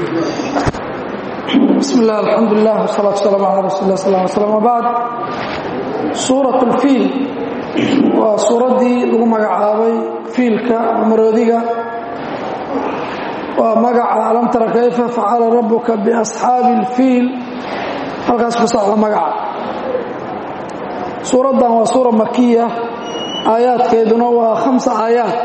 bismi illah alxamdulilah wsalaatu wasalaamu calaa rasuuli lah sal slam wabacd suurat lfiil waa suuraddii lagu magacaabay fiilka maroodiga waa magaca alam tara kayfa facala rabuka biasxaabi اlfiil halkaas ku socda magaca suuraddan waa suura makiya aayaadkeeduna waa khamsa aayaad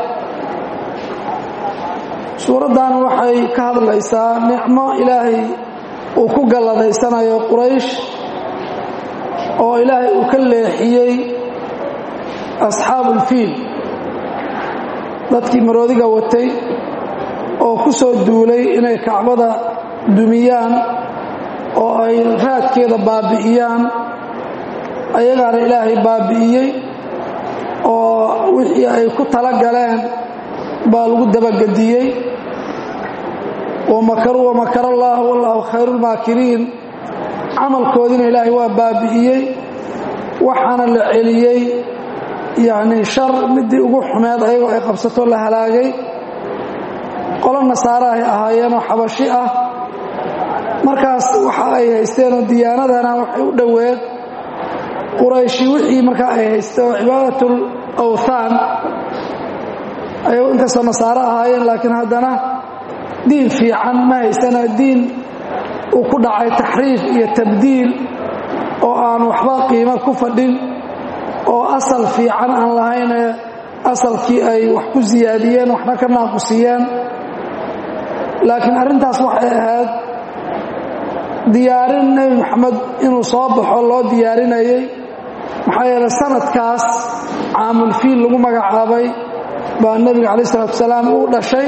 suuraddan waxay ka hadlaysaa nicmo ilaahay uu ku galladaysanayo quraysh oo ilaahay uu ka leexiyey asxaabulfiil dadkii maroodiga watay oo ku soo duulay inay kacbada dumiyaan oo ay raadkeeda baabi'iyaan ayagaana ilaahay baabi'iyey oo wixii ay ku tala galeen baa lagu dabagediyey wamakaruu wamakar allah wallaahu khayru lmaakiriin camalkoodiina ilaahay waa baabi'iyey waxaana la celiyey yacnii shar midii ugu xumeed ayagoo ay qabsato la halaagay qolo nasaare ay ahaayeenoo xabashi ah markaas waxa ay haysteenoo diyaanadana waxay u dhoweed qurayshi wixii markaa ay haystay oo cibaadatul awthaan ayagoo inkastoo nasaare ahaayeen laakiin haddana diin fiican ma haysana diin uu ku dhacay taxriif iyo tabdiil oo aan waxba qiimo ku fadhin oo asal fiican aan lahaynee asalkii ay wax ku siyaadiyeen waxna ka naaqusiyeen laakiin arrintaas waxay ahayd diyaarin nebi moxamed inuu soo baxo loo diyaarinayey maxaa yeeley sanadkaas caamulfiil lagu magacaabay baa nebiga calaih isalaatu wasalaam uu dhashay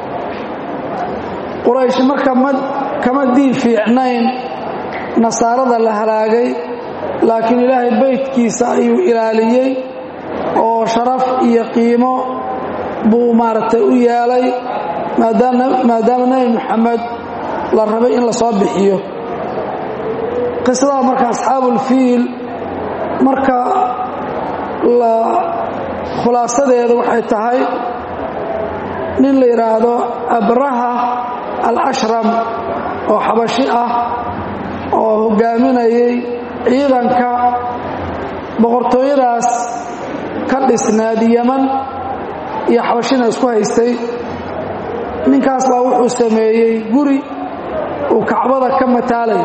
quraysh marka kama diin fiicnayn nasaarada la halaagay laakiin ilaahay beydkiisa ayuu ilaaliyey oo sharaf iyo qiimo buu maaragtay u yeelay maadaama nebi moxamed la rabay in la soo bixiyo qisada marka asxaabulfiil marka la khulaasadeeda waxay tahay nin la yidhaahdo abraha alashram oo xabashi ah oo hogaaminayay ciidanka boqortooyadaas ka dhisnaad yaman iyo xabashina isku haystay ninkaas baa wuxuu sameeyey guri uu kacbada ka mataalay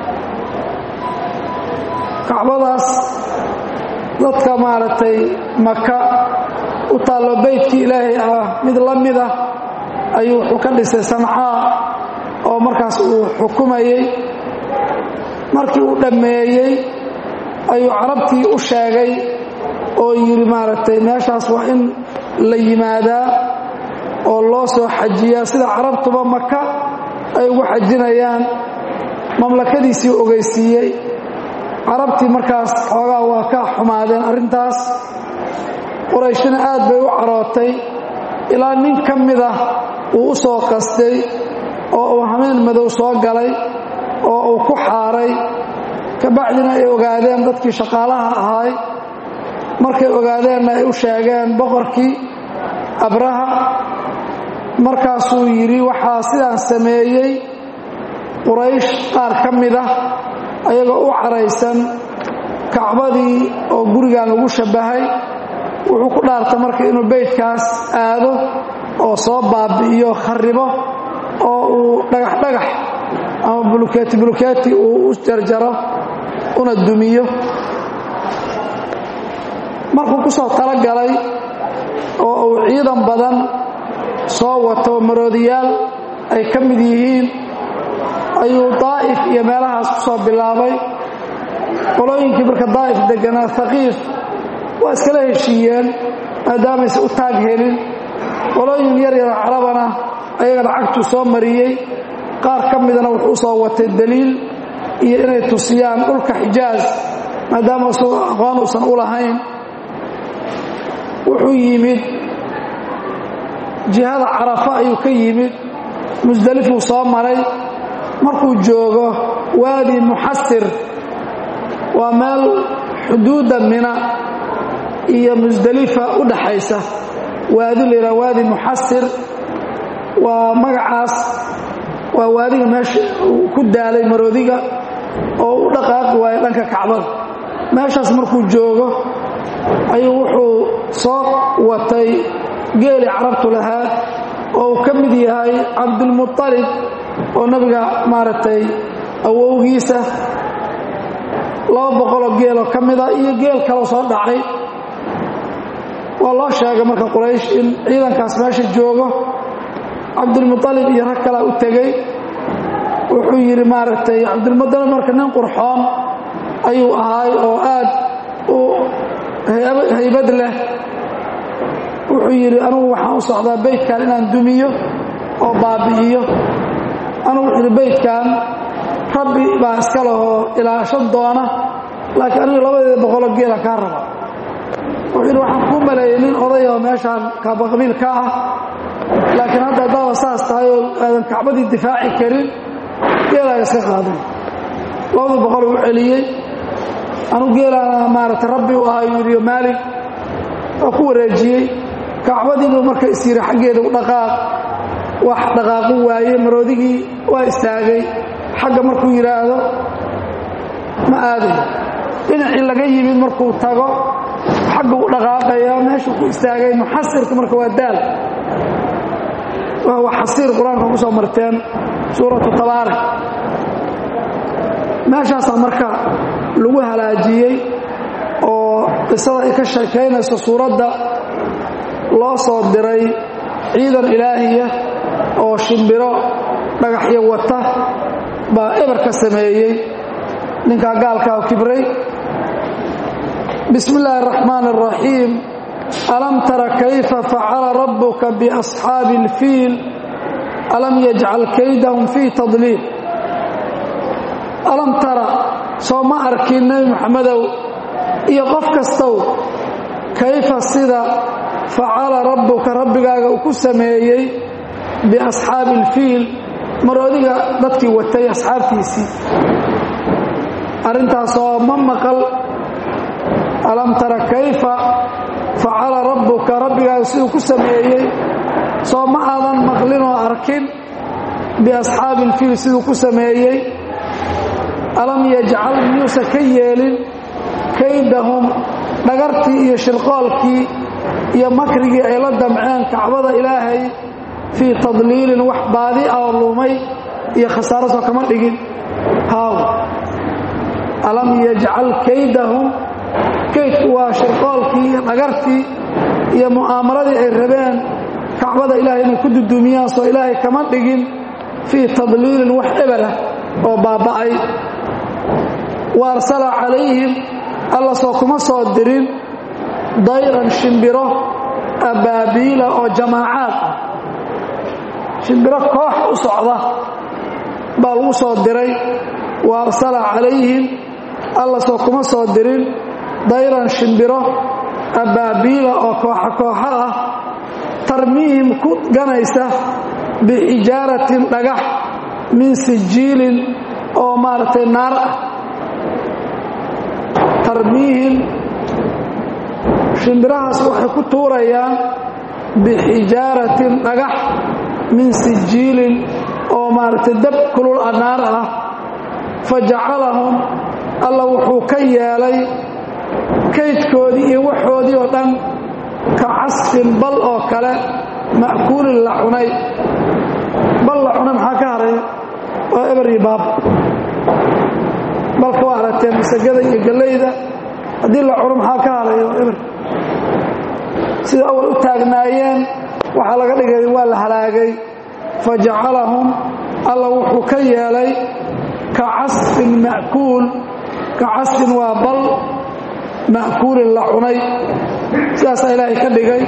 kacbadaas dadka maaragtay maka u taallo beydkii ilaahay ah mid la mida ayuu wuxuu ka dhisay sancaa oo markaas uu xukumayey markii uu dhammeeyey ayuu carabtii u sheegay oo yidhi maaragtay meeshaas waa in la yimaadaa oo loo soo xajiyaa sida carabtuba maka ay ugu xajinayaan mamlakadiisii ogeysiiyey carabtii markaas xoogaa waa ka xumaadeen arrintaas qorayshina aad bay u carootay ilaa nin ka mid ah uu u soo qastay oo uu hameen madow soo galay oo uu ku xaaray kabacdina ay ogaadeen dadkii shaqaalaha ahaay markay ogaadeenna ay u sheegeen boqorkii abraha markaasuu yidhi waxaa sidaan sameeyey quraysh qaar ka mid ah ayagoo u caraysan kacbadii oo gurigan lagu shabbahay wuxuu ku dhaartay marka inuu beydkaas aado oo soo baabi'iyo kharibo oo uu dhagax dhagax ama bulukeeti bulukeeti uu u jarjaro una dumiyo markuu ku soo talagalay oo uu ciidan badan soo wato maroodiyaal ay ka mid yihiin ayuu daa'if iyo meelahaas ku soo bilaabay qolooyinkii marka daa'if degganaa haqiif waa iskala heshiiyeen maadaamayse u taag helin qolooyin yar yara carabana ayagana cagtuu soo mariyey qaar ka midana wuxuu u soo watay daliil iyo inay tusiyaan dhulka xijaaz maadaama isagu aqoon uusan u lahayn wuxuu yimid jihada carafa ayuu ka yimid musdelifuu soo maray markuu joogo waadi muxasir waa meel xuduudda mina iyo musdelifa u dhaxaysa waadi layidhaha waadi muxasir waa magacaas waa waadiga meesha uu ku daalay maroodiga oo u dhaqaaqi waayo dhanka kacbada meeshaas markuu joogo ayuu wuxuu soo watay geeli carabtu lahaa oo uu ka mid yahay cabdulmuطalib oo nabiga maaragtay awowgiisa laba boqoloo geeloo ka mida iyo geel kaloo soo dhacay waa loo sheegay marka quraysh in ciidankaas meesha joogo cabdulmuطalib iyo rag kalaa u tegey wuxuu yidhi maaragtay cabdulmuطalib marka nin qurxoon ayuu ahaay oo aad u haybad leh wuxuu yidhi anugu waxaan u socdaa beydkan inaan dumiyo oo baabi'iyo anugu wuxuu yidhi beydkan rabbi baa iska lehoo ilaashan doona laakiin anigu labadeeda boqolo geela kaa raba wuxuu yidhi waxaan kuu maleeyey nin odayoo meeshaan kaabaqabiil ka ah laakiin hadda haddaaba saas tahay oo aadan kacbadii difaaci karin geelaaga iska qaadan labadii boqol u celiyey anugu geelaana maaragtay rabbi u ahaa yuu yidhi maalig oo ku wareejiyey kacbadiibuu marka is yidhi xaggeeda u dhaqaaq wax dhaqaaqu waaye maroodigii waa istaagay xagga markuu yidhaahdo ma aadayo dhinacii laga yimid markuu tago xagga u dhaqaaqaya meeshuu ku istaagay muxasirka marka waa daal waa xasiir qur-aanka ku soo marteen suuratu tabaarak meeshaasaa marka lagu halaajiyey oo qisada ay ka sheekaynayso suuradda loo soo diray ciidan ilaahiya oo shimbiro dhagaxyo wata baa eber ka sameeyey ninkaa gaalkaa kibray bismi illaahi araxmaan araxiim alam tara kayfa facala rabbuka biasxaabi اlfiil alam yajcal kaydahum fii tadliil alam tara soo ma arkin nebi moxamedow iyo qof kastow kayfa sida facala rabbuka rabbigaaga uu ku sameeyey biasxaabi ilfiil maroodiga dadkii watay asxaabtiisii arrintaasoo ma maqal alam tara kayfa facala rabbuka rabbigaaga siduu ku sameeyey soo ma aadan maqlinoo arkin biasxaabi ilfiil siduu ku sameeyey alam yajcal miyuusa ka yeelin kaydahum dhagartii iyo shirqoolkii iyo makrigii ay la damceen kacbada ilaahay fii tadliilin wax baadi ah oo lumay iyo khasaarasoo kama dhigin haaw alam yajcal kaydahum kaydku waa shirqoolkii iyo dhagartii iyo mu'aamaladii ay rabeen kacbada ilaahay inay ku duduumiyaan soo ilaahay kama dhigin fii tadliilin wax ebelah oo baaba'ay wa arsala calayhim alla soo kuma soo dirin dayran shimbiro abaabiila oo jamaacaad ah shimbiro koox u socda baa lagu soo diray wa arsala calayhim alla soo kuma soo dirin dayran shimbiro abaabiila oo kooxa kooxo ah tarmiihim ku ganaysa bixijaaratin dhagax min sijiilin oo maaragtay naar ah tarmiihim shimbirahaas waxay ku tuurayaan bixijaaratin dhagax min sijiilin oo maaragtay dab kulul a naar ah fa jacalahum alla wuxuu ka yeelay kaydkoodii iyo waxoodii oo dhan ka casfin bal oo kale ma'kuulin la cunay bal la cunay maxaa ka haray waa eber iyo baab balka waa aragteen masagada iyo gallayda haddii la cuno maxaa ka haray waa eber sida awal u taagnaayeen waxaa laga dhigay waa la halaagay fa jacalahum alla wuxuu ka yeelay ka casfin ma'kuul ka casfin waa bal ma'kuulin la cunay sidaasaa ilaahay ka dhigay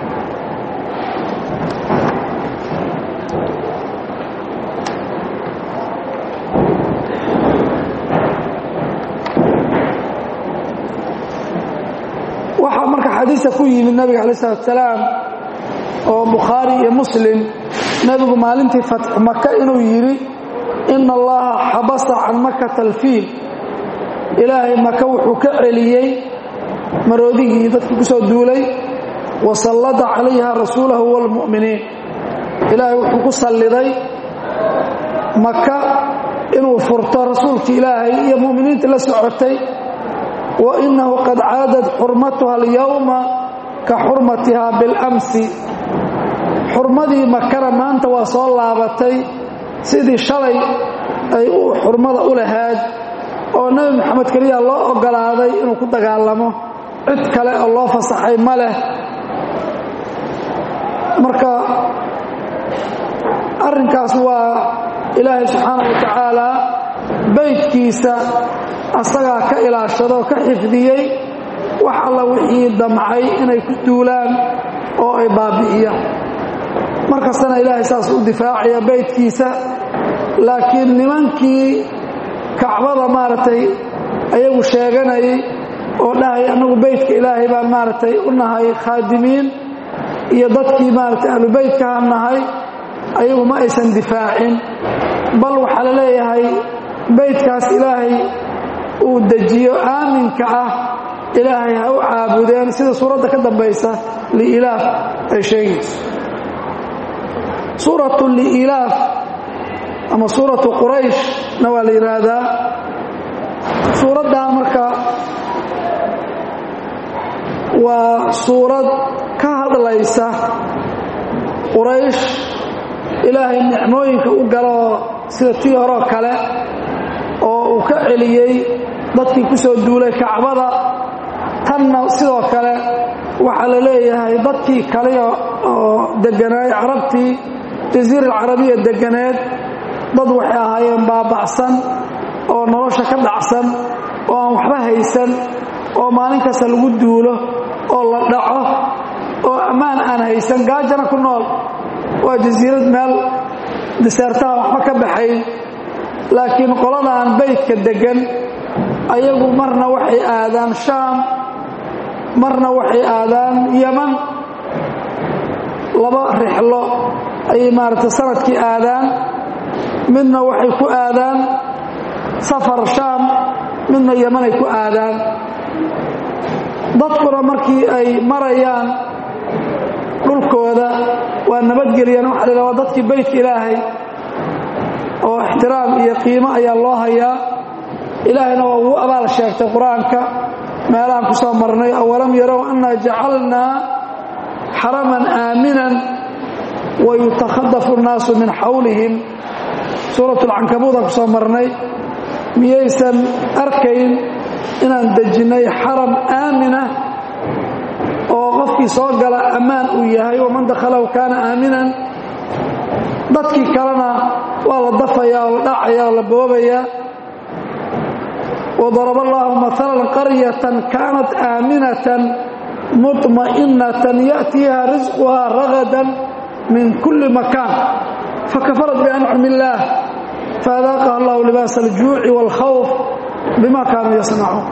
waxaa marka xadiista ku yimid nabiga alay slat salaam oo bukhaari iyo muslim nebigu maalintii fatxu maka inuu yidhi ina allaha xabasa can makata alfiil ilaahay maka wuxuu ka celiyey maroodigii dadkii ku soo duulay wa sallada calayha rasuulahu walmu'miniin ilaahay wuxuu ku salliday maka inuu furto rasuulka ilaahay iyo mu'miniinta la socotay wa innahu qad caadad xurmatuha alyowma ka xurmatihaa biاlamsi xurmadii makana maanta waa soo laabatay sidii shalay ay u xurmada u lahayd oo nebi moxamed keliya loo oggolaaday inuu ku dagaalamo cid kale oo loo fasaxay ma leh marka arrinkaas waa ilaahay subxaana wa tacaala baydkiisa asagaa ka ilaashadoo ka xifdiyey wax alla wixii damcay inay ku duulaan oo ay baabi'iyaan markastana ilaahay saas u difaacaya baydkiisa laakiin nimankii kacbada maaragtay ayagu sheeganayay oo dhahay annagu baydka ilaahay baan maaragtay u nahay khaadimiin iyo dadkii maaragtay ahlu baydkaha nahay ayagu ma aysan difaacin bal waxaa la leeyahay baydkaas ilaahay uu dejiyo aaminka ah ilaahay ha u caabudeen sida suuradda ka dambaysa liilaaf ay sheegayso suuratu liilaaf ama suuratu qurayshna waa la yidhaahdaa suuraddaa marka waa suurad ka hadlaysa quraysh ilaahay nicmooyinka u galoo sida tii horeo kale oo uu ka celiyey dadkii ku soo duulay kacbada tanna sidoo kale waxaa la leeyahay dadkii kale oo degganaay carabtii jasiira alcarabiya degganeed dad waxay ahaayeen baaba'san oo nolosha ka dhacsan oo aan waxba haysan oo maalin kasta lagu duulo oo la dhaco oo ammaan aan haysan gaajana ku nool waa jasiirad meel diseertaha waxba ka baxayn laakiin qoladaan baydka deggan ayagu marna waxay aadaan shaam marna waxay aadaan yaman laba rixlo ayay maaragtay sanadkii aadaan midna waxay ku aadaan safar shaam midna yamanay ku aadaan dadkuna markii ay marayaan dhulkooda waa nabadgeliyaan waxa la waa dadkii baydka ilaahay oo ixtiraam iyo qiimo ayaa loo hayaa ilaahayna waa ugu abaal sheegtay qur-aanka meelahaan ku soo marnay awalam yarow annaa jacalnaa xaraman aaminan wayutakhadafu annaasu min xawlihim suurat alcankabuudaan ku soo marnay miyaysan arkayn inaan dejinnay xaram aamina oo qofkii soo gala ammaan uu yahay waman dakhalahu kaana aaminan dadkii kalena waa la dafayaa oo la dhacaya oo la boobayaa وضرب الله مثلا قرية كانت آمنة مطمئنة يأتيها رزقها رغدا من كل مكان فكفرت بأنعم الله فأذاقها الله لباس الجوع والخوف بما كانوا يصنعون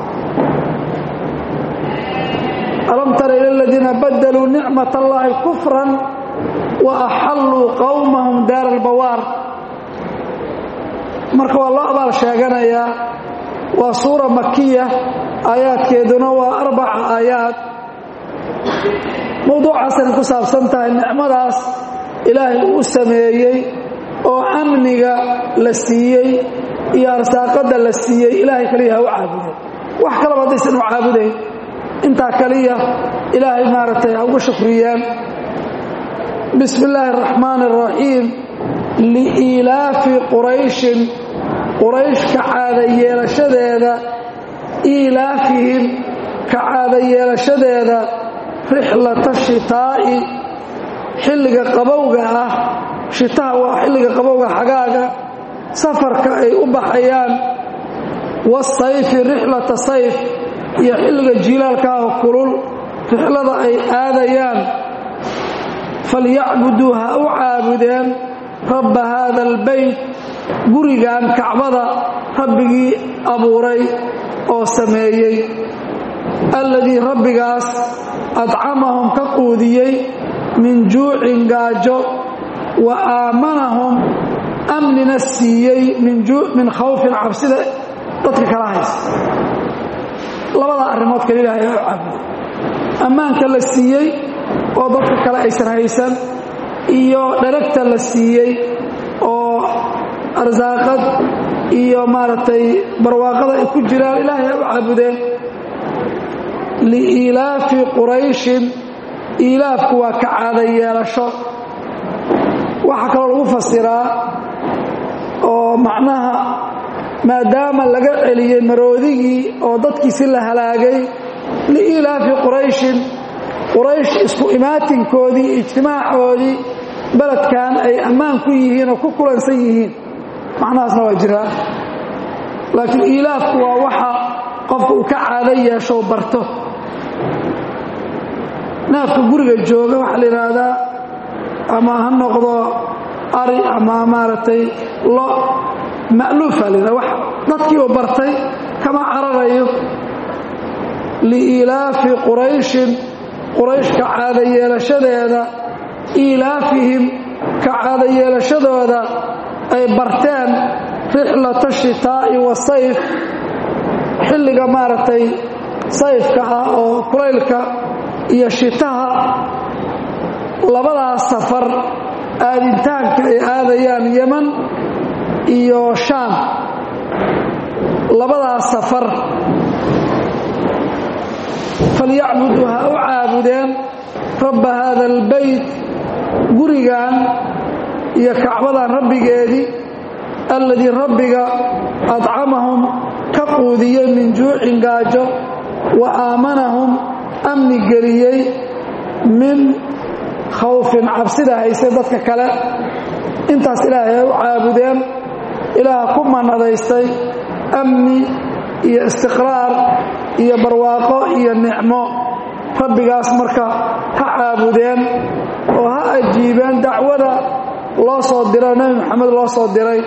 ألم تر إلى الذين بدلوا نعمة الله كفرا وأحلوا قومهم دار البوار marka waa loo abaal sheeganayaa waa suura makiya aayaadkeeduna waa arbaca aayaad mowduucaasana ku saabsan tahay nicmadaas ilaahay uu sameeyey oo amniga la siiyey iyo arsaaqadda la siiyey ilaahay kaliya ha u caabuday wax kalaba haddaysan u caabudayn intaa kaliya ilaahay maaragtay ha ugu shukriyeen bismi illaahi araxmaan araxiim liiilaafi qurayshin quraysh ka caada yeelashadeeda iilaafihim ka caada yeelashadeeda rixlata shitaa'i xilliga qabowga ah shitaha waa xilliga qabowga xagaaga safarka ay u baxayaan wasayfi rixlata sayf iyo xilliga jiilaalkaaho kulul rixlada ay aadayaan falyacbuduu ha u caabudeen rabba haada albayt gurigan kacbada rabbigii abuuray oo sameeyey alladii rabbigaas adcamahum ka quudiyey min juucin gaajo wa aamanahum amnina siiyey min khawfin cabsida dadka kala haysa labada arrimood kale ilaahay oo caabuday ammaanka la siiyey oo dadka kale aysan haysan iyo dharagta la siiyey oo arsaaqad iyo maaragtay barwaaqada ay ku jiraan ilaahay ha u caabudeen liiilaafi qurayshin iilaafku waa ka caada yeelasho waxaa kaloo lagu fasiraa oo macnaha maadaama laga celiyey maroodigii oo dadkiisi la halaagay liiilaafi qurayshin quraysh isku imaatinkoodii ijtimaacoodii beledkan ay ammaan ku yihiin oo ku kulansan yihiin macnahaasna waa jiraa laakiin iilaafku waa waxa qofka uu ka caado yeesho barto naafka guriga jooga waxaa la yidhaahdaa ama ha noqdo ari ama maaragtay lo ma'luufa la yidhahda wax dadkii uu bartay kama cararayo liiilaafi qurayshin quraysh ka caada yeelashadeeda iilaafihim ka caada yeelashadooda ay barteen rixlata shitaa'i wasayf xilliga maaragtay sayfka ah oo kulaylka iyo shitaha labadaas safar aaditaanka ay aadayaan yeman iyo shaam labadaas safar falyacbuduu ha u caabudeen rabba haada albayt gurigan iyo kacbadan rabbigeedii alladii rabbiga adcamahum ka quudiyey min juucin gaajo wa aamanahum amni geliyey min khawfin cabsida haysay dadka kale intaas ilaahay ay u caabudeen ilaaha ku manadaystay amni iyo istiqraar iyo barwaaqo iyo nicmo rabbigaas marka ha caabudeen oo ha ajiibeen dacwada loo soo diro nebi moxamed loo soo diray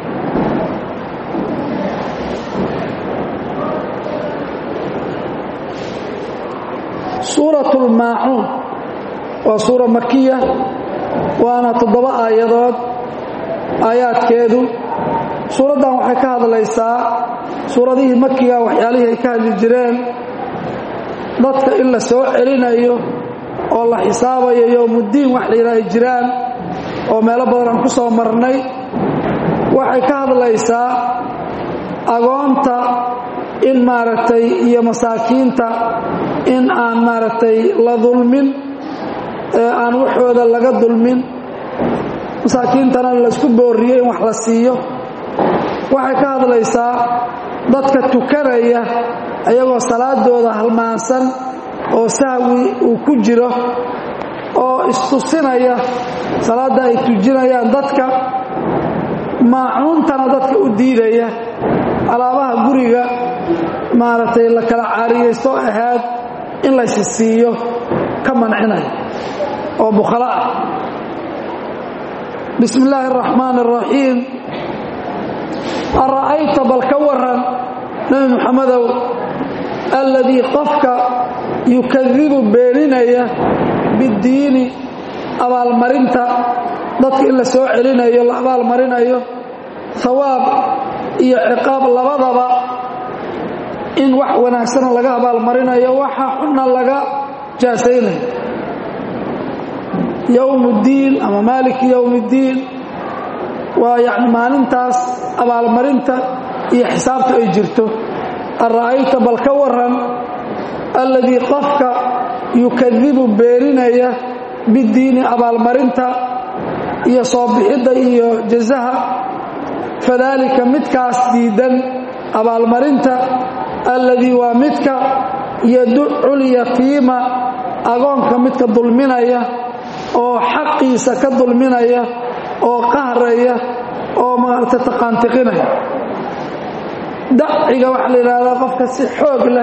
suurat lmaacuun waa suura makiya waana toddoba aayadood aayaadkeedu suuraddan waxay ka hadlaysaa suuradihii makiga waxyaalihii ay ka hadli jireen dadka in la soo celinayo oo la xisaabayo yowmuddiin wax la yidhaha ay jiraan oo meelo badan aan ku soo marnay waxay ka hadlaysaa agoonta in maaragtay iyo masaakiinta in aan maaragtay la dulmin ee aan waxooda laga dulmin masaakiintana laysku booriyo in wax la siiyo waxay ka hadlaysaa dadka tukanaya ayagoo salaadooda halmaansan oo sahwi uu ku jiro oo istusinaya salaadda ay tujinayaan dadka maacuuntana dadka u diidaya alaabaha guriga maaragtay la kala caariyaysto ahaad in laysi siiyo ka mancinaya oo bukhala ah bismi illaahi araxmaan araxiim ara'ayta bal ka waran nebi moxamedow alladii qofka yukadibu beeninaya biddiini abaalmarinta dadka in la soo celinayo la abaalmarinayo hawaab iyo ciqaab labadaba in wax wanaagsana laga abaalmarinayo waxa xunna laga jaasaynayo yowm uddiin ama maaliki yowm uddiin waa yacni maalintaas abaalmarinta iyo xisaabta ay jirto ara'ayta bal ka waran alladii qofka yukadibu beeninaya biddiini abaalmarinta iyo soo bixidda iyo jazaha fadaalika midkaas diidan abaalmarinta alladii waa midka yaducu lyatiima agoonka midka dulminaya oo xaqiisa ka dulminaya oo qahraya oo maarata taqaantiqinaya daciga waxaa la yidhaahdaa qofka si xoog leh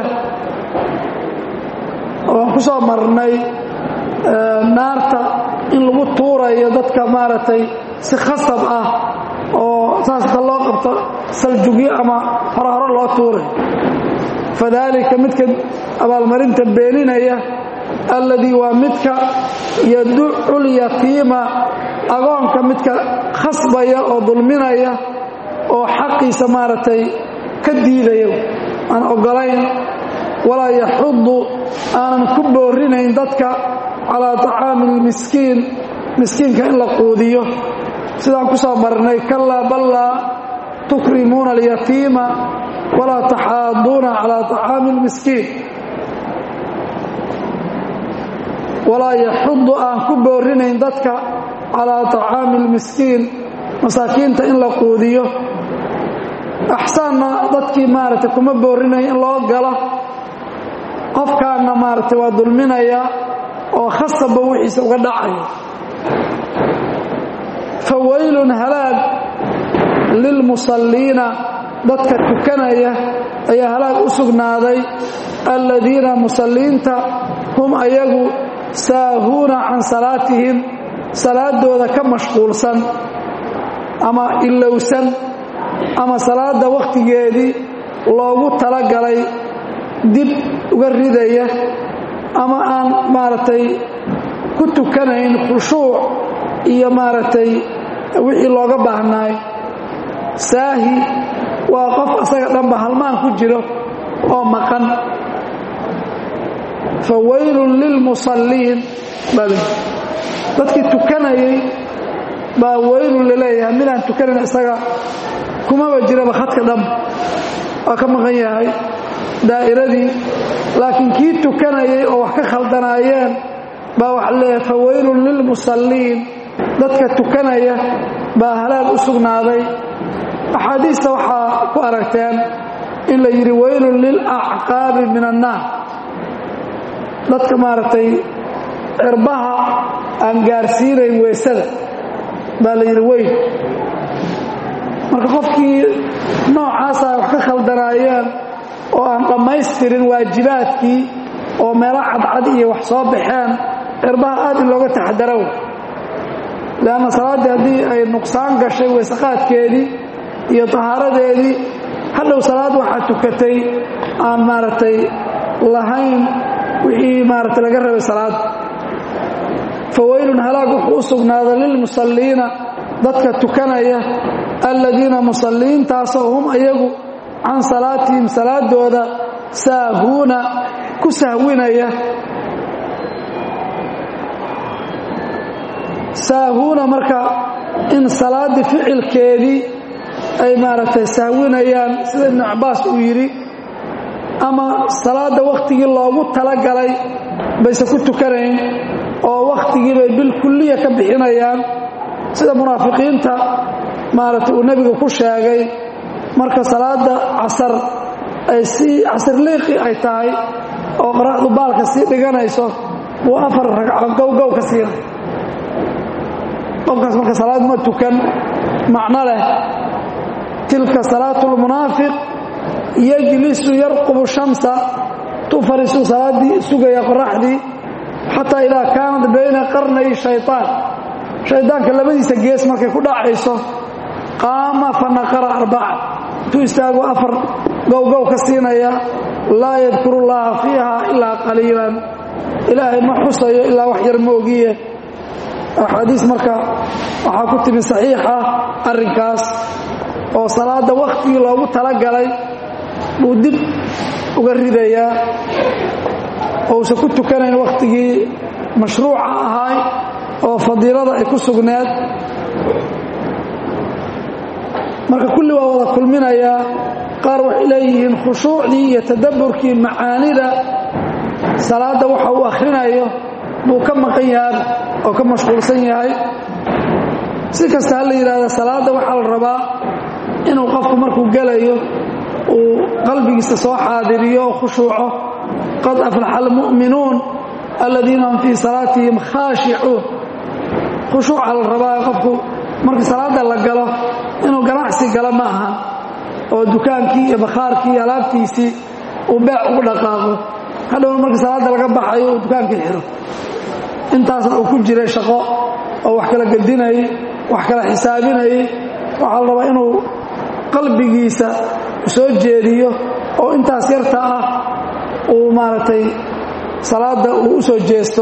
ooaan ku soo marnay naarta in lagu tuurayo dadka maaragtay si khasab ah oo saasta loo qabto saljugyo ama hore hore loo tuurayo fadaalika midka abaalmarinta beeninaya alladii waa midka yaducu lyatiima agoonka midka khasbaya oo dulminaya oo xaqiisa maaragtay ka diidaya aan ogolayn walaa yaxudu aanan ku boorinayn dadka calaa طacaami اlmiskiin miskiinka in la quudiyo sidaan ku soo marnay kalaa ballaa tukrimuuna alyatiima walaa taxaaduuna calaa طacaami اlmiskiin walaa yaxudu aan ku boorinayn dadka calaa طacaami اlmiskiin masaakiinta in la quudiyo axsaanna dadkii maaragtay kuma boorinayo in loo galo qofkaana maaragtay waa dulminaya oo khasabba wixiisa uga dhacaya fawaylun halaag lilmusalliina dadka tukanaya ayaa halaag u sugnaaday aladiina musalliinta hum ayagu saahuuna can salaatihim salaadooda ka mashquulsan ama ilowsan ama salaada wakhtigeedii loogu talagalay dib uga ridaya ama aan maaragtay ku tukanayn khushuuc iyo maaragtay wixii looga baahnaay saahi waa qof asaga dhanba halmaan ku jiro oo maqan fa waylun lilmusalliin bale dadkii tukanayay baa waylun laleeyahay midaan tukanayn isaga kumaba jiraba khadka dhanba waa ka maqan yahay daa'iradii laakiin kii tukanayay oo wax ka khaldanaayeen baa waxa leeyahay fa waylun lilmusalliin dadka tukanaya baa halaag u sugnaaday axaadiista waxaa ku aragteen in la yidhi waylun lilacqaabi min annaar dadka maaragtay cirbaha aan gaarsiinayn weysada baa la yidhi weyl marka qofkii noocaasa wax ka khaldanaayeen oo aan dhammaystirin waajibaadkii oo meelo cadcad iyo wax soo baxeen cirbaha aad in looga taxadaro leanna salaaddii haddii ay nuqsaan gashay weysaqaadkeedii iyo tahaaradeedii hadhow salaad waxaa tukatay aan maaragtay lahayn wixii maaragtay laga rabay salaadda fa waylun halaag wuxuu u sugnaada lilmusalliina dadka tukanaya aladiina musalliintaasoo hum ayagu can salaatihim salaadooda saahuuna ku sahwinaya saahuuna marka in salaaddii ficilkeedii ay maaragtay sahwinayaan sida ibnu cabbaas uu yidhi ama salaadda wakhtigii loogu talagalay bayse ku tukanayn oo wakhtigii bay bilkulliya ka bixinayaan sida munaafiqiinta maaragtay uu nebigu ku sheegay marka salaadda casar ay sii casirliiqi ay tahay oo qoraxdu baalka sii dhiganayso wuu afar ragco gowgow ka siina qofkaas marka salaad ma tukan macno leh tilka salaatu lmunaafiq yajlisu yarqubu shamsa tu fariisuu salaaddii sugaya qoraxdii xataa idaa kaanat bayna qarnay shayطaan shaydaanka labadiisa gees markay ku dhacayso qaama fa naqara arbaca intuu istaagu afar gowgow ka siinaya laa yadkuru llaha fiiha ilaa qaliilan ilaahay ma xusayo ilaa wax yar moogiye axaadiis marka waxaa ku timi saxiixa arrinkaas oo salaadda wakhtigii loogu talagalay buu dib uga ridayaa ousan ku tukanayn wakhtigii mashruuca ahaay oo fadiilada ay ku sugneed marka kulli waa wada kulminayaa qaar waxay leeyihiin khushuucdii iyo tadabburkii macaanida salaadda waxa uu akhrinayo buu ka maqan yahay oo ka mashquulsan yahay si kasta ha la yidhaahda salaadda waxaa la rabaa inuu qofku markuu gelayo uu qalbigiisa soo xaadiriyo oo khushuuco qad aflaxa almu'minuun aladiina hum fii salaatihim khaashicuun khushuuca la rabaa qofku markii salaadda la galo inuu ganacsi galo ma aha oo dukaankii iyo bakhaarkii iyo alaabtiisii uu beec ugu dhaqaaqo hadhowna markii salaadda laga baxayo uu dukaankii xiro intaasna uu ku jiray shaqo oo wax kala gedinayay wax kala xisaabinayay waxaa la rabaa inuu qalbigiisa soo jeediyo oo intaas yarta ah uu maaragtay salaadda uu u soo jeesto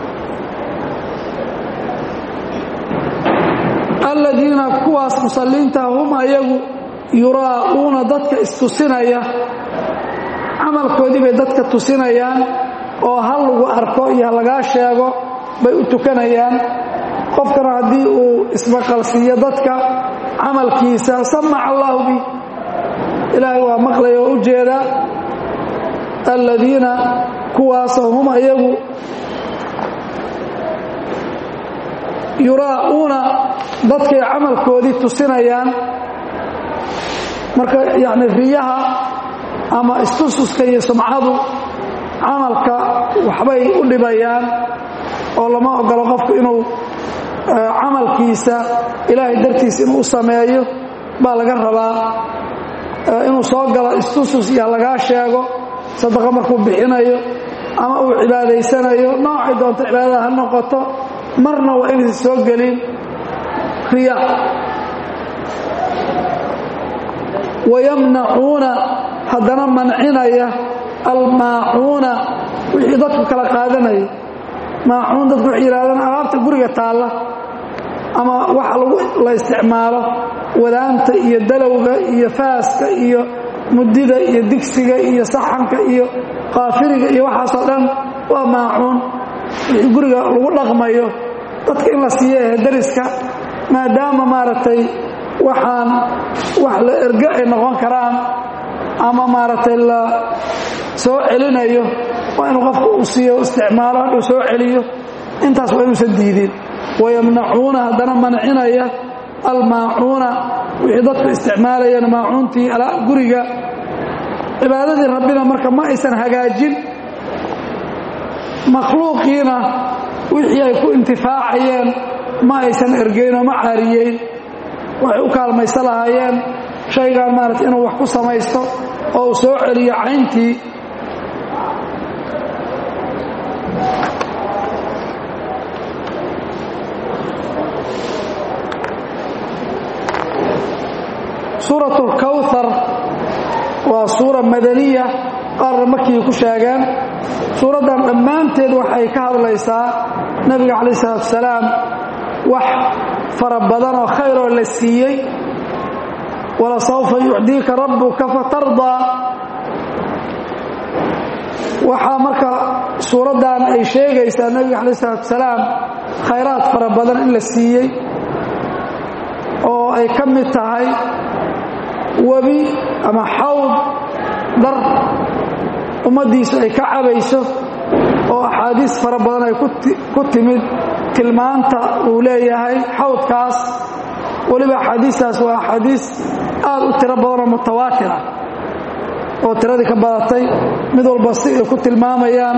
aladiina kuwaas musalliinta hum ayagu yuraa'uuna dadka istusinaya camalkoodii bay dadka tusinayaan oo hal lagu arko iyo ha lagaa sheego bay u tukanayaan qofkana haddii uu ismaqalsiiyo dadka camalkiisa samaca allahu bi ilaahay waa maqlaya oo u jeedaa aladiina kuwaasoo hum ayagu yuraa'uuna dadkay camalkoodii tusinayaan marka yacni riyaha ama istususka iyo sumcadu camalka waxbay u dhibayaan oo lama ogolo qofku inuu camalkiisa ilaahay dartiis inuu u sameeyo baa laga rabaa inuu soo galo istusus iyo lagaa sheego sadaqa markuu bixinayo ama uu cibaadaysanayo noocay doonto cibaadada ha noqoto marna waa inaysan soo gelin riya wayamnacuuna haddana mancinaya almaacuuna wixii dadku kala qaadanaya maacuun dadku waxay yidhahdaan alaabta guriga taalla ama waxa lagu la isticmaalo wadaanta iyo dalowga iyo faaska iyo mudida iyo digsiga iyo saxanka iyo qaafiriga iyo waxaasoo dhan waa maacuun wixii guriga lagu dhaqmayo dadka in la siiyo ehe dariska maadaama maaragtay waxaan wax la erge ay noqon karaan ama maaragtay la soo celinayo waa inuu qofku uu siiyo isticmaalo hadhuu soo celiyo intaas waa inuusan diidin wayamnacuuna haddana mancinaya almaacuuna wixii dadku isticmaalayeen maacuuntii guriga cibaadadii rabbina marka ma aysan hagaajin makhluuqiina wixii ay ku intifaacayeen ma aysan ergeynoo ma caariyeyn waxay u kaalmaysa lahaayeen shaygaan maarata inuu wax ku samaysto oo uu soo celiyo cayntii suurat اlkawhar waa suura madaniya qaarna markii ku sheegeen suuraddan dhammaanteed waxay ka hadlaysaa nebiga calaih isalaatu wasalaam wax fara badan oo khayroo la siiyey walasawfa yucdiika rabbuka fatardaa waxaa marka suuraddan ay sheegaysaa nebiga calaih isalaatu wasalaam khayraad fara badan in la siiyey oo ay ka mid tahay webi ama xawd dar ummaddiisu ay ka cabayso oo axaadiis fara badan ay ku timid tilmaanta uu leeyahay xawdkaas weliba axaadiistaas waa axaadiis aad u tiro badanoo mutawaatir ah oo tiradii ka badatay mid walba si ay ku tilmaamayaan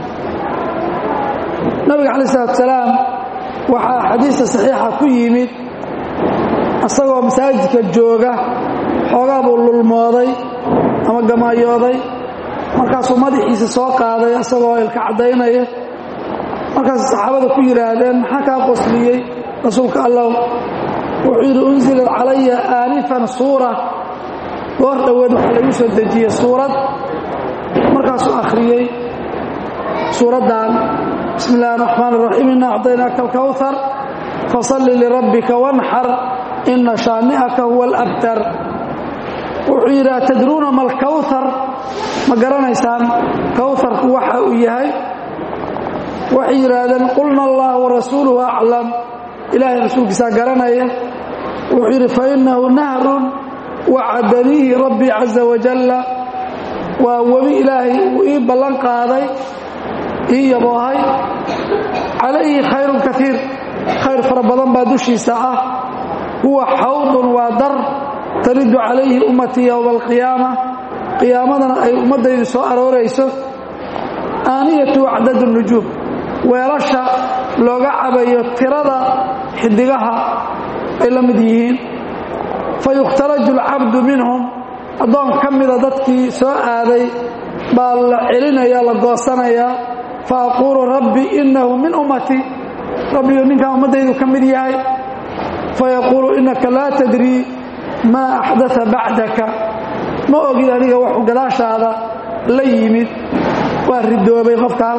nabiga calaih isalaatu salaam waxaa axaadiista saxiixa ku yimid isagoo masaajidka jooga xoogaa buu lulmooday ama gamaayooday markaasuu madaxiisa soo qaaday isagoo ilka caddaynaya markaas saxaabada ku yidhaahdeen maxaa kaa qosliyey rasuulka allah wuxuu yidhi unsilad calaya aanifan suura goor dhoweed waxaa lagu soo dejiyey suurad markaasuu akhriyey suuraddan bismi illahi raxmaan raxiim inna acطaynaaka alkawhar fasalli lirabbika wanxar ina shaani'aka huwa alabtar wuxuu yidhi atadruuna ma alkawhar ma garanaysaan kawharku waxa uu yahay waxay yidhaahdeen qulna allah warasuuluhu aclam ilaahay rasuulkiisaa garanaya wuxuu yidhi fainahu nahrun wacadaniihi rabbii caza wajalla waa webi ilaahay uu ii ballan qaaday ii yaboohay calayhi khayrun kaiir khayr fara badan baa dushiisa ah huwa xawdun waa dar taridu calayhi ummatii yowma alqiyaama qiyaamadana ay ummaddaydu soo aroorayso aaniyatu acdad nujuum weelasha looga cabayo tirada xidigaha ay la mid yihiin fayukhtalaju alcabdu minhum addoon ka mida dadkii soo aaday baa la celinaya la goosanayaa fa aquulu rabbi innahu min ummatii rabbiyu ninkan ummaddaydu ka mid yahay fayaquulu innaka laa tadrii maa axdaa bacdaka ma ogid adiga waxuu gadaashaada la yimid waa ridoobay qofkaas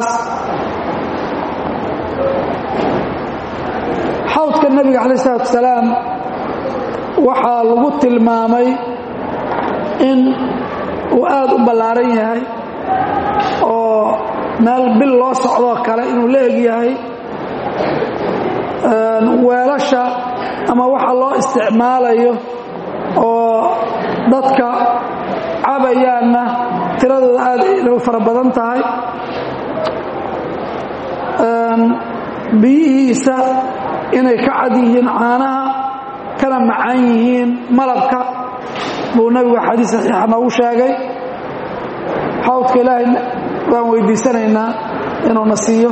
xawdka nebiga calaih isalaatu wasalaam waxaa lagu tilmaamay in uu aad u ballaaran yahay oo meel bil loo socdoo kale inuu la eg yahay weelasha ama waxa loo isticmaalayo oo dadka cabayaanna tiradooda aad u fara badan tahay biyihiisa inay ka cad yihiin caanaha kana macaan yihiin malabka buu nabigu xadiis saxiixa noogu sheegay xawdka ilaahay waan weydiisanaynaa inuuna siiyo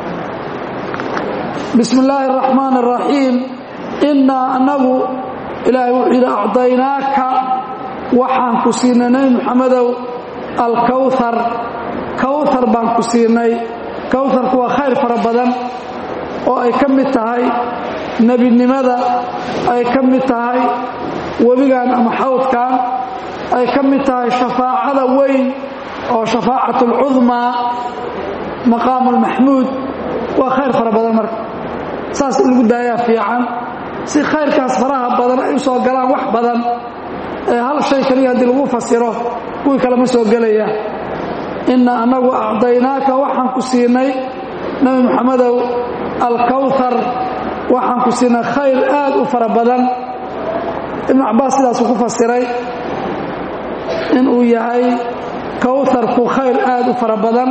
bismi illaahi araxmaan araxiim innaa annagu ilaahay wuxuu yidhi acdaynaaka waxaan ku siinay nebi muxamedow alkawhar kawhar baan ku siinay kawharku waa khayr fara badan oo ay ka mid tahay nebinimada ay ka mid tahay webigan ama xawdkan ay ka mid tahay shafaacada weyn oo shafaacat alcudmaa maqaamu almaxmuud waa khayr fara badan marka saas in lagu daayaa fiican si khayrkaas faraha badan ay u soo galaan wax badan ee hal shay kaliya haddii lagu fasiro kuwii kale ma soo gelaya inna annagu acdaynaaka waxaan ku siinay nebi moxamedow alkawhar waxaan ku siinay khayr aad u fara badan ibnu cabbaas sidaasuu ku fasiray inuu yahay kawharku khayr aad u fara badan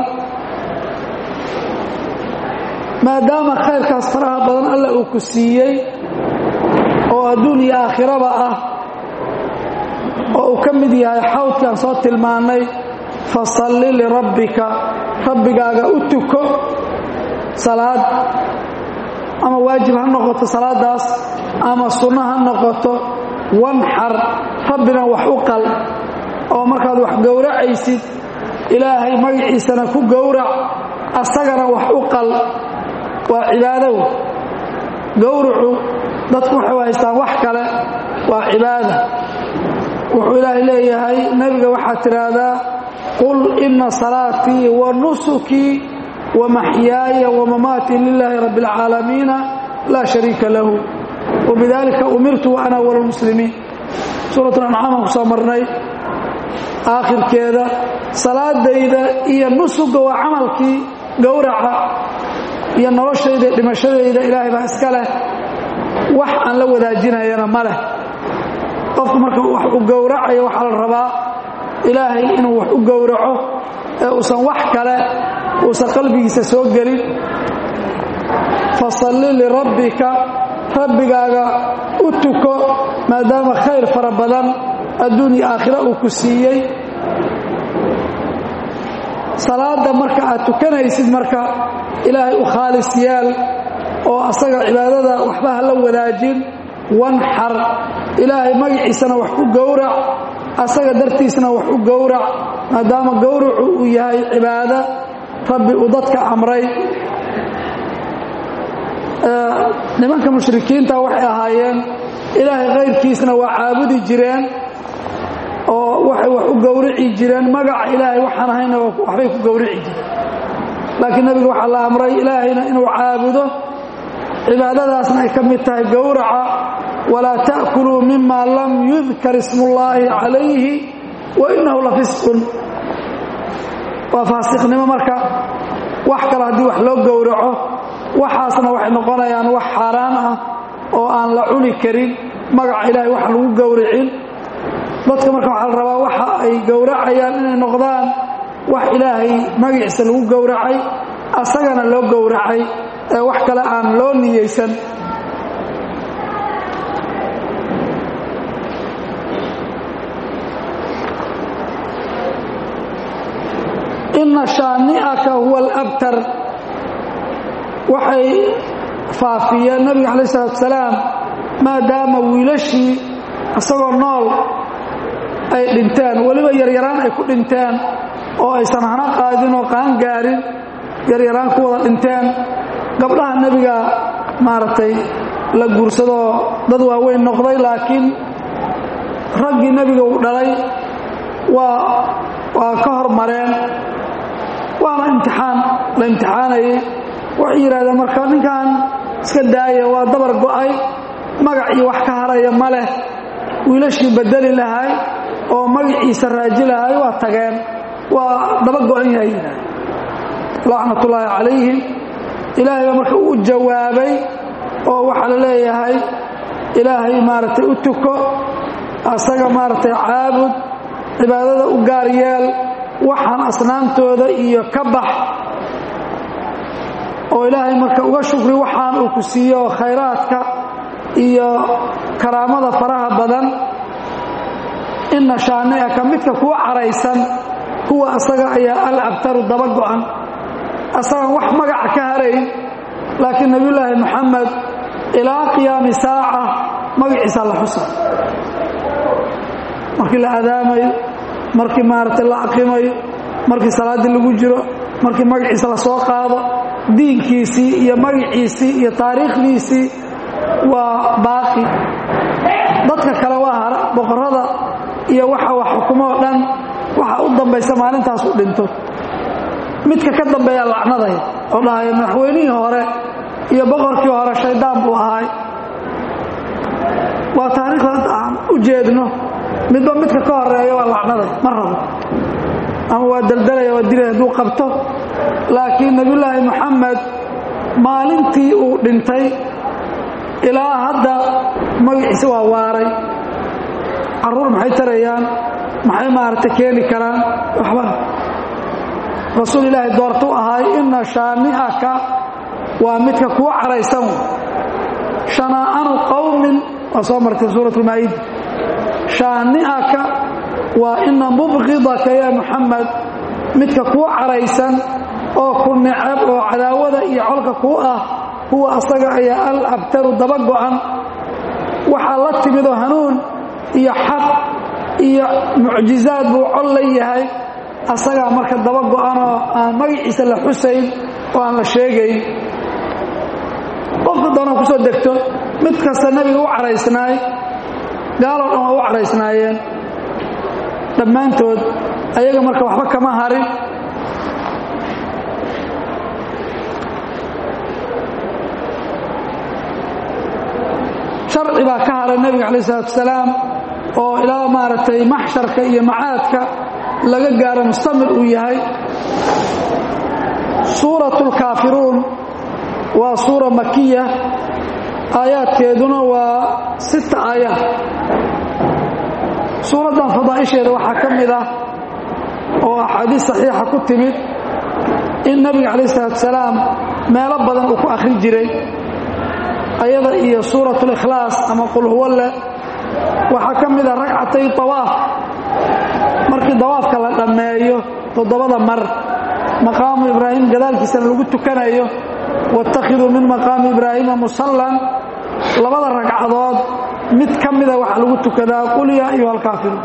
maadaama khayrkaas faraha badan alla uu ku siiyey oo adduun iyo aakhiraba ah oo uu ka mid yahay xawdkaan soo tilmaannay fasalli lirabbika rabbigaaga u tuko salaad ama waajib ha noqoto salaadaas ama sunno ha noqoto wanxar rabbina wax u qal oo markaad wax gowracaysid ilaahay magaciisana ku gowrac asagana wax u qal waa cibaadow gowracu dadku waxay haystaan wax kale waa cibaada wuxuu ilaahay leeyahay nebiga waxaad tidhaahdaa qul inna salaatii wa nusukii wa maxyaaya wa mamaatii lilaahi rabbi اlcaalamiina laa shariika lahu wabidalika umirtu wa ana awal muslimiin suurat ancaam aan ku soo marnay aakhirkeeda salaadayda iyo nusuga waa camalkii gowraca iyo noloshayda dhimashadayda ilaahay baa iska leh wax aan la wadaajinayana ma leh qofku marka wax u gowracayo waxaa la rabaa ilaahay inuu wax u gowraco ee uusan wax kale uusan qalbigiisa soo gelin fasalli lirabbika rabbigaaga u tuko maadaama khayr fara badan adduun iyo aakhira uu ku siiyey salaada marka aad tukanaysid marka ilaahay u khaalis yaal oo asaga cibaadada waxba ha la wadaajin wanxar ilaahay magaciisana wax ku gowrac asaga dartiisna wax u gowrac maadaama gowracu uu yahay cibaado rabbi uu dadka amray nimanka mushrikiinta waxay ahaayeen ilaahay kayrkiisna waa caabudi jireen oo waxay wax u gowrici jireen magaca ilaahay waxaan ahayna waxbay ku gowrici jireen laakiin nebiga waxaa la amray ilaahayna inuu caabudo cibaadadaasna ay ka mid tahay gowraca walaa ta'kuluu mima lam yudkar ismullaahi calayhi wa innahu la fisqun waa faasiqnimo marka wax kale haddii wax loo gowraco waxaasna waxay noqonayaan wax xaaraan ah oo aan la cuni karin magaca ilaahay wax lagu gowricin dadka marka waxaa la rabaa waxa ay gowracayaan inay noqdaan wax ilaahay magaciisa lagu gowracay asagana loo gowracay ee wax kale aan loo niyeysan inna shaani'aka huwa alabtar waxay faafiyeen nabiga calaih isalaatu salaam maadaama wiilashii isagoo nool ay dhinteen weliba yaryaraan ay ku dhinteen oo aysan hana qaadin oo qaan gaarin yaryaraan ku wada dhinteen gabdhaha nebiga maaragtay la guursadoo dad waaweyn noqday laakiin raggii nebiga uu dhalay waa waa ka hormareen waana imtixaan la imtixaanayay waxay yidhahdeen marka ninkan iska daaya waa dabar go'ay magac iyo wax ka haraya ma leh wiilashii bedeli lahay oo magaciisa raaji lahay waa tageen waa daba go'an yahay yidhahdeen lacnatullaahi calayhim ilaahay baa marka uu jawaabay oo waxaa la leeyahay ilaahay maaragtay u tuko asaga maaragtay caabud cibaadada u gaar yeel waxaan asnaamtooda iyo ka bax oo ilaahay marka uga shukri waxaan uu ku siiyo khayraadka iyo karaamada faraha badan inna shaani'aka midka kuu caraysan kuwa asaga ayaa al abtaru daba go'an asagaan wax magaca ka harayn laakiin nebiyulaahi moxamed ilaa qiyaami saaca magaciisa la xusa markii la adaamayo markii maaragtay la aqimayo markii salaaddii lagu jiro markii magaciisa la soo qaado diinkiisii iyo magaciisii iyo taariikhdiisii waa baaqi dadka kale waa hara boqorrada iyo waxa wax xukumo oo dhan waxa u dambaysa maalintaas u dhinto midka ka dambeeya lacnadaya oo dhahaya madaxweynihii hore iyo boqorkii hore shaydaan buu ahay waa taariikhda aan u jeedno midba midka ka horeeya waa lacnaday ma rabo ama waa daldalaya waa dilay hadduu qabto laakiin nebiyulaahi moxamed maalintii uu dhintay ilaa hadda magaciisa waa waaray carruur maxay tarayaan maxay maaragtay keeni karaan waxba rasuul ilaahay doortu ahay inna shaani'aka waa midka kuu caraysan shanaa'anu qowmin waa soo martay suurat lmaa'ida shaani'aka waa ina mubqidaka ya muxamed midka kuu caraysan oo ku necab oo cadaawada iyo colka kuu ah huwa asaga ayaa al abtaru daba go'an waxaa la timidoo hanuun iyo xaq iyo mucjizaad buu col la yahay asagaa marka daba go'anoo aan magaciisa la xusayn oo aan la sheegayn qofka doona kusoo degto mid kasta nebiga u caraysnaay gaaloo dhan waa u caraysnaayeen dhammaantood ayaga marka waxba kama harin sharci baa ka haray nebiga calaih isalaatu wasalaam oo ilaa maaragtay maxsharka iyo macaadka laga gaaro mustamir uu yahay suuratu lkaafiruun waa suura makiya aayaadkeeduna waa sita aayaad suuraddan fadaa'isheeda waxaa ka mid ah oo axaadiis saxiixa ku timid in nebiga calaih isalaatu wasalaam meelo badan uu ku akhrin jiray ayada iyo suurat likhlaas ama qul huwalle waxaa ka mid a ragcatay dawaaf markii dawaafka la dhammeeyo toddobada mar maqaamu ibraahim gadaalkiisana lagu tukanayo waاtakhiduu min maqaami ibraahiima musallan labada ragcadood mid ka mida waxaa lagu tukadaa qul yaa ayuha alkaafiruun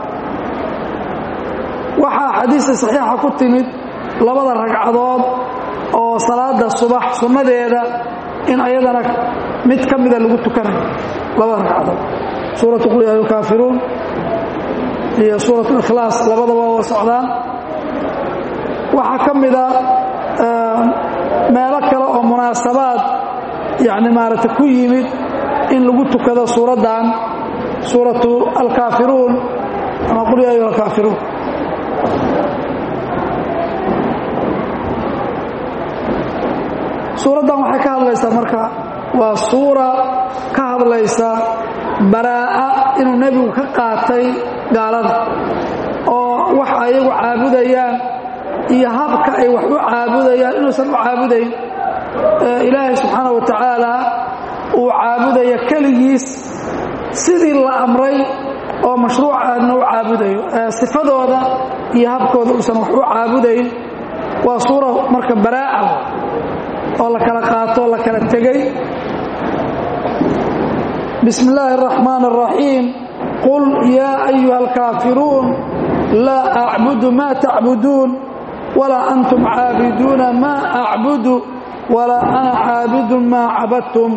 waxaa xadiista saxiixa ku timid labada ragcadood oo salaada subax sunnadeeda in ayadana mid ka mida lagu tukanayo labada ragcadood suuratu qul yaa ayuha alkaafiruun iyo suurat likhlaas labadaba waa socdaan waxaa ka mida meelo kale oo munaasabaad yani maaragtay ku yimid in lagu tukado suuraddan suuratu alkaafiruun ama qul ya ayuha alkaafiruun suuraddan waxay ka hadlaysaa marka waa suura ka hadlaysa baraa'a inuu nebigu ka qaatay gaalada oo wax ayagu caabudayaan iyo habka ay wax u caabudayaan inuusan u caabudayn ilaahay subxaana wa tacaala uu caabudaya keligiis sidii la amray oo mashruucaadna u caabudayo sifadooda iyo habkooda uusan wax u caabudayn waa suura marka baraa'a oo la kala qaato oo la kala tegey bismi illaahi araxmaan araxiim qul yaa ayuha alkaafiruun laa acbudu ma tacbuduun walaa antum caabiduuna maa acbudu walaa ana caabidun maa cabadtum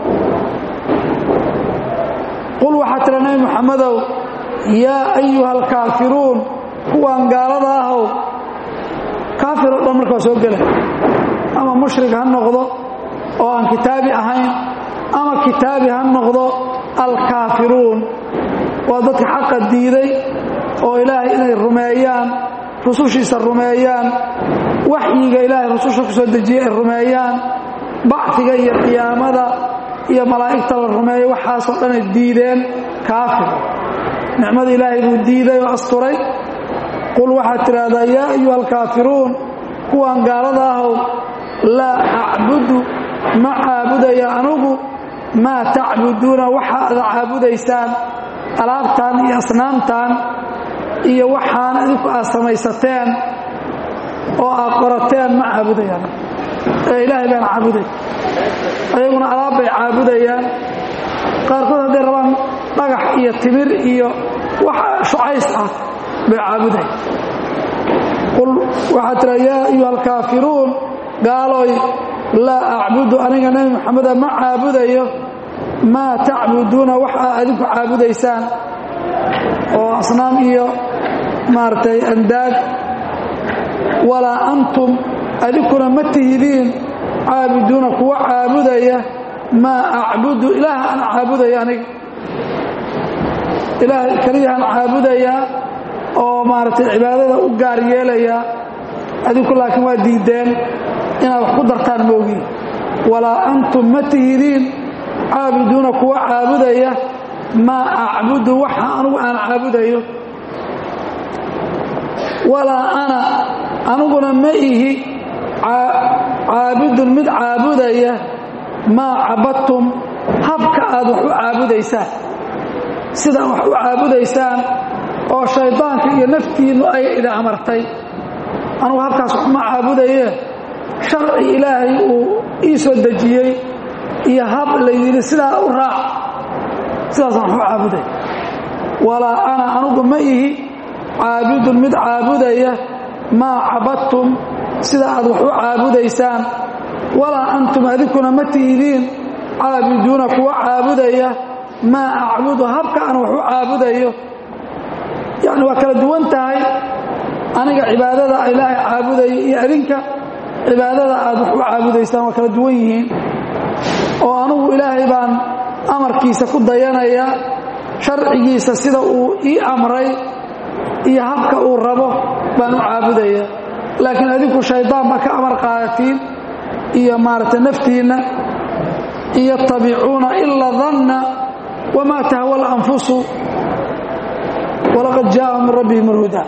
qul waxaa tira nebi muxammedow yaa ayuha alkaafiruun kuwaan gaalada ahow kaafir oo dhan markaa soo gela ama mushrik ha noqdo oo aan kitaabi ahayn ama kitaabi ha noqdo alkaafiruun waa dadka xaqa diiday oo ilaahay inay rumeeyaan rusushiisa rumeeyaan waxyiga ilaahay rususha ku soo dejiyey ay rumeeyaan bacfiga iyo qiyaamada iyo malaa'igta la rumeeyo waxaasoo dhanay diideen kaafir nicmada ilaahay buu diiday oo asturay qul waxaad tidhaahdaa yaa ayuha alkaafiruun kuwan gaalada ahow laa acbudu ma caabudaya anugu maa tacbuduuna waxa aad caabudaysaan alaabtan iyo asnaamtan iyo waxaan idinku aad samaysateen oo aad qorateen ma caabudayaan ee ilaahay baan caabuday ayaguna alaab bay caabudayaan qaarkood hadday rabaan dhagax iyo timir iyo wax shucays ah bay caabudayan qul waxaad tiraa yaa ayuha alkaafiruun gaaloy laa acbudu aniga nebi moxameda ma caabudayo maa tacbuduuna wax aa adinku caabudaysaan oo asnaam iyo maaragtay andaad walaa antum adinkuna ma tihidiin caabuduuna kuwa caabudaya maa acbudu ilaah aan caabudaya aniga ilaah keliyahaan caabudayaa oo maaragtay cibaadada u gaar yeelayaa adinku laakiin waa diideen inaad wax ku dartaan moogiin walaa antum ma tihidiin caabuduuna kuwa caabudaya maa acbudu waxa anugu aan caabudayo walaa ana aniguna ma ihi caabidun mid caabudaya maa cabadtum habka aad wax u caabudaysaan sidaa wax u caabudaysaan oo shaydaanka iyo naftiinnu ay idin amartay anugu habkaas waxma caabudaye sharci ilaahay uu ii soo dejiyey iyo hab la yidhi sidaa u raac sidaasaan wax u caabuday walaa ana anugu ma ihi caabidun mid caabudaya maa cabadtum sida aad wax u caabudaysaan walaa antum adinkuna ma tihidiin caabiduuna kuwa caabudaya maa acbudu habka aan wax u caabudayo yacni waa kala duwan tahay aniga cibaadada ilaahay caabudayo iyo adinka cibaadada aad wax u caabudaysaan waa kala duwan yihiin oo anugu ilaahay baan amarkiisa ku dayanaya sharcigiisa sida uu ii amray iyo habka uu rabo baan u caabudaya laakiin adinku shaydaan baa ka amar qaadatiin iyo maaragtay naftiinna yatabicuuna ila danna wamaa tahwa alanfusu walaqad jaa'a min rabbihim alhudaa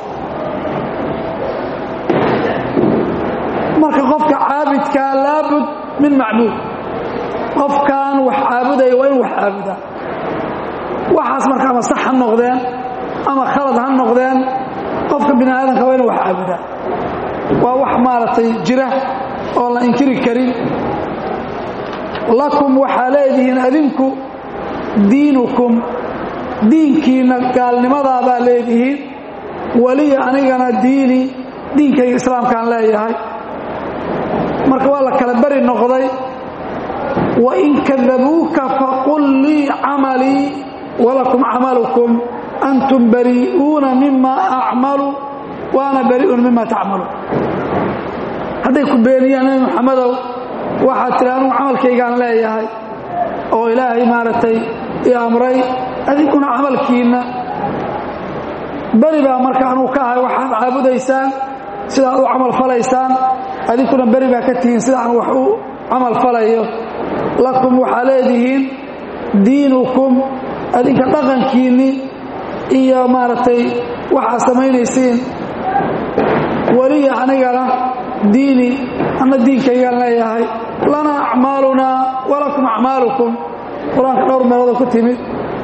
marka qofka caabidkaa laabud min macbuud qofkan wax caabudaya waa inu wax caabudaa waxaas marka ama sax ha noqdeen ama khalad ha noqdeen qofka bini aadamka waa inu wax caabudaa waa wax maaragtay jira oo la inkiri karin lakum waxaa leedihiin adinku diinukum diinkiinna gaalnimadaa baa leedihiin weliya anigana diini diinkayga islaamkaan leeyahay marka waa la kala beri noqday wain kadabuuka faqul lii camalii walakum camalukum antum bari'uuna mima acmalu waana bari'un mima tacmaluun hadday ku beeniyaan nabi muxamedow waxaad tiri anugu camalkaygaan leeyahay oo ilaahay maaragtay i amray adinkuna camalkiinna beri baa marka anugu ka ahay waxaad caabudaysaan sidaad u camal falaysaan adinkuna beri baa ka tihiin sidaan wax u camal falayo lakum waxaa leedihiin diinukum adinka dhaqankiinni iyo maaragtay waxaad samaynaysiin weliya anigana diini anna diinkaygaan leeyahay lanaa acmaalunaa walakum acmaalukum qur-aanka dhowr meelooda ku timid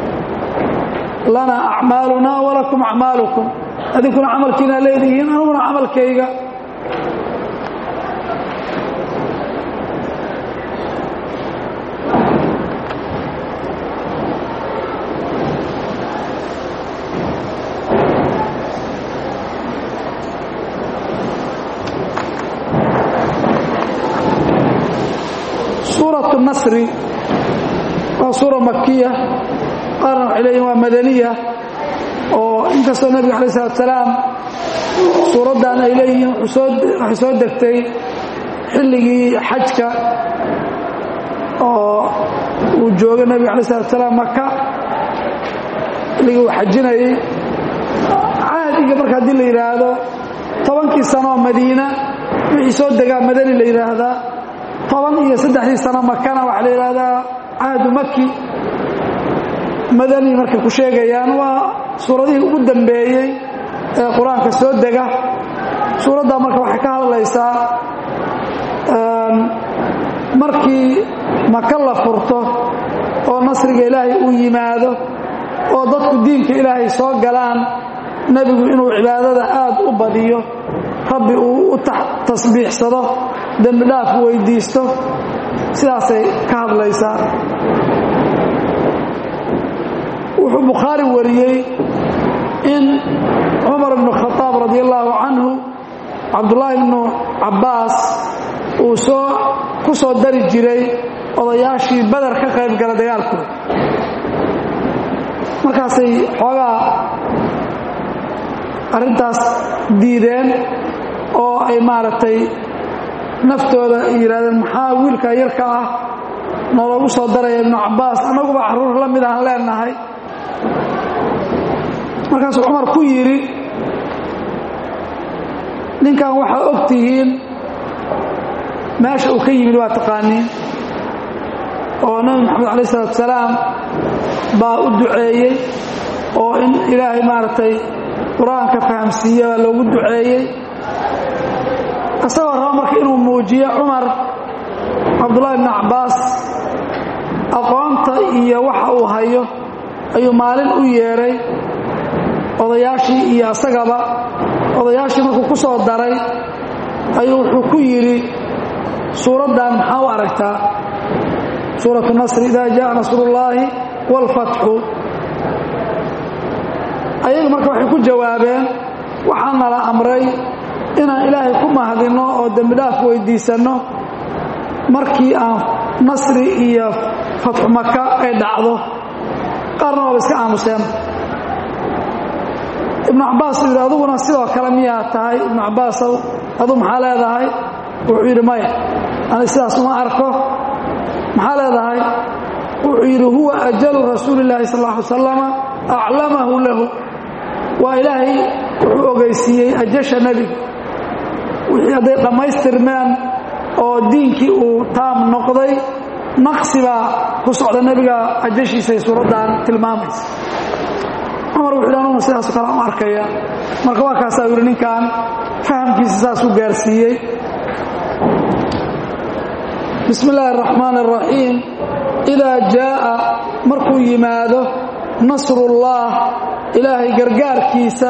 lanaa acmaalunaa walakum acmaalukum adinkuna camalkiinaa leedihiin aniguna camalkayga suuratu nasri waa suura makiya qaarna waxay leeyihin waa madaniya oo inkastoo nebiga alay salatu salaam suuraddan ay leeyihiin waxay soo degtay xilligii xajka oo uu joogay nebiga alay salatu salaam maka xilligii uu xajinayey caadiga marka haddii la yidhaahdo tobankii sanooo madiina wixii soo degaa madani la yidhaahdaa toban iyo saddexdii sano makana waxaa la yidhaahdaa cahdu maki madani markay ku sheegayaan waa suuradihii ugu dambeeyey ee qur-aanka soo dega suuraddaa marka waxay ka hadlaysaa markii maka la furto oo nasriga ilaahay uu yimaado oo dadku diinka ilaahay soo galaan nebigu inuu cibaadada aad u badiyo rabbi uu u tasbiixsado dembi dhaaf weydiisto sidaasay ka hadlaysaa wuxuu bukhaari wariyey in cumar bnu khadaab radi allaahu canhu cabdullaahi bnu cabbaas uu soo ku soo dari jiray odayaashii badar ka qayb gala dagaalkooda markaasay xoogaa arrintaas diideen oo ay maaragtay naftooda yidhahdeen maxaa wiilka yarka ah nooloogu soo daraya ibnu cabbaas annaguba carruur la mid aan leenahay markaasuu cumar ku yidhi ninkan waxaa og tihiin meesha uu ka yimid waa taqaaniin oo nebi moxamed alay isalaatu salaam baa u duceeyey oo in ilaahay maaragtay qur-aanka fahamsiiye baa loogu duceeyey isagoo raba marka inuu muujiyo cumar cabdullaahi bni cabbaas aqoonta iyo waxa uu hayo ayuu maalin u yeedhay odayaashii iyo asagaba odayaashii markuu ku soo daray ayuu wuxuu ku yidhi suuraddan maxaa u aragtaa suuratu nasri idaa jaءa nasrullaahi wاlfatxu ayagu marka waxay ku jawaabeen waxaa nala amray inaan ilaahay ku mahadinno oo dembi dhaaf weydiisanno markii aan nasri iyo fatxu maka ay dhacdo qaarna waaba iska aamuseen ibnu cabbaas uu yidhi aduguna sidoo kale miyaa tahay ibnu cabbaasow adu maxaa leedahay wuxuu yidhi maya ani sidaas uma arko maxaa leedahay wuxuu yidhi huwa ajalu rasuuli llaahi sal lla ly salama aclamahu lahu waa ilaahay wuxuu ogeysiiyey ajasha nebiga wixii hadday dhammaystirmeen oo diinkii uu taam noqday naqsi baa ku socda nebiga ajashiisay suuraddan tilmaamaysa cumar wuxu yidhi anuguna sidaaso kale u arkaya marka waa kaasaa yidhi ninkan fahamkiisa saasuu gaarsiiyey bismi illaahi araxmaan araxiim idaa jaa'a markuu yimaado nasrullaah ilaahay gargaarkiisa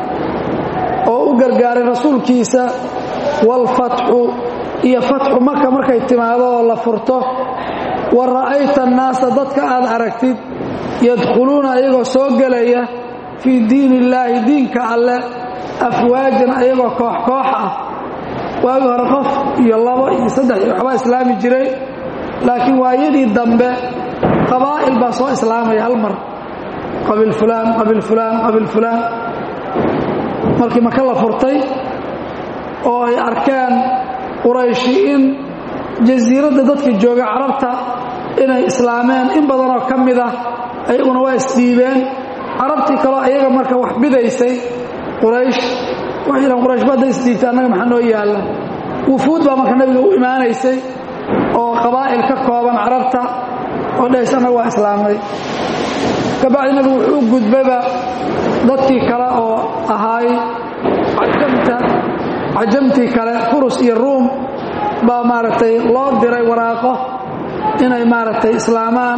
oo u gargaaray rasuulkiisa waalfatxu iyo fatxu maka markay timaado oo la furto wa ra'ayta annaasa dadka aad aragtid yadkhuluuna ayagoo soo gelaya fii diin illaahi diinka alle afwaajan ayagoo koox koox ah waagii hore qof iyo labo iyo saddex iyo waxbaa islaami jiray laakiin waayadii dambe qabaa'il baa soo islaamaya hal mar qabiil fulaan qabiil fulaan qabiil fulaan markii maka la furtay oo ay arkeen qurayshi in jasiiradda dadka jooga carabta inay islaameen in badanoo ka mid ah ayaguna waa isdhiibeen carabtii kaloo ayaga marka wax bidaysay quraysh waxay yidhahan quraysh ba hadday isdhiibtay annaga maxaa noo yaalla wufuud baa marka nebiga u imaanaysay oo qabaa'il ka kooban carabta oo dhahays annaga waa islaamnay kabacdi nebigu wuxuu u gudbayba dadkii kale oo ahaay cajamta cajamtii kale furus iyo ruum baa maaragtay loo diray waraaqo inay maaragtay islaamaan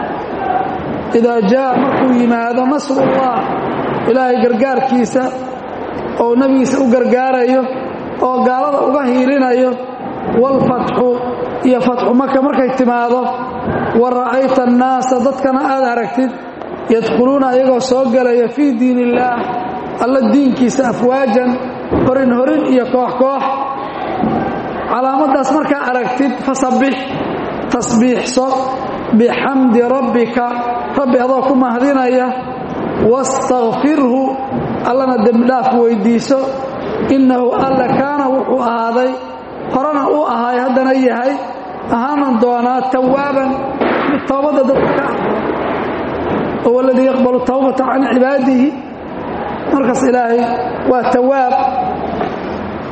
idaa jaa markuu yimaado nasrullah ilaahay gargaarkiisa oo nebigiisa u gargaarayo oo gaalada uga hiilinayo waalfatxu iyo fatxu maka markay timaado wa ra'ayta annaasa dadkana aad aragtid yadkhuluuna ayagoo soo gelaya fii diin illaah alla diinkiisa afwaajan horin horin iyo koox koox calaamaddaas markaa aragtid fasabbix tasbiixso bixamdi rabbika rabbi adoo ku mahdinaya wastakfirhu allana dembidhaaf weyddiiso innahu alla kaana wuxuu ahaaday horena uu ahaay haddana yahay ahaanan doonaa tawaaban mid towbadda dadka ka aqbalo huwa aladii yaqbalu tawbata can cibaadihi markaas ilaahay waa tawaab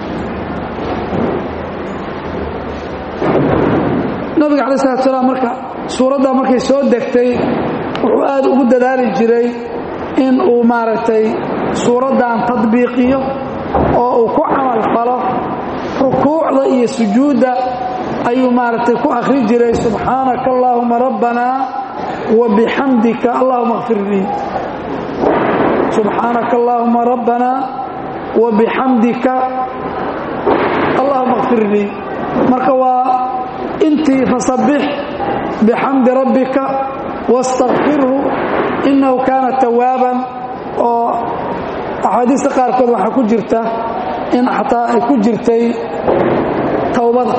nabiga calayi salatu salaam marka suuradda markay soo degtay wuxuu aad ugu dadaali jiray in uu maaragtay suuraddan tadbiiqiyo oo uu ku camal falo rukuucda iyo sujuudda ayuu maaragtay ku akhri jiray subxaanaka allaahuma rabbanaa wa bixamdika allahuma kfir lii subxaanaka allaahuma rabbanaa wa bixamdika allahuma kfir lii marka waa intii fasabbix bixamdi rabbika wastakfirhu innahu kaana tawaaban oo axaadiista qaarkood waxaa ku jirta in xataa ay ku jirtay towbada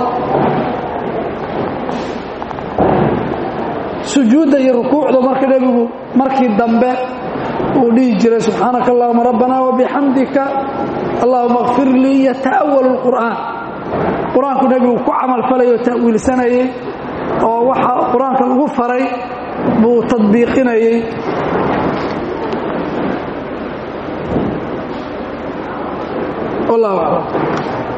sujuudda iyo rukuucda marka nebigu markii dambe uu dhihi jiray subxaanaka allahuma rabbana wabixamdika allahuma kfir lii yata'awalu lqur'aan qur-aanku nebigu ku camalfalayo ta'wiilsanayey oo waxa qur-aanka lagu faray buu tadbiiqinayey wallahu aclam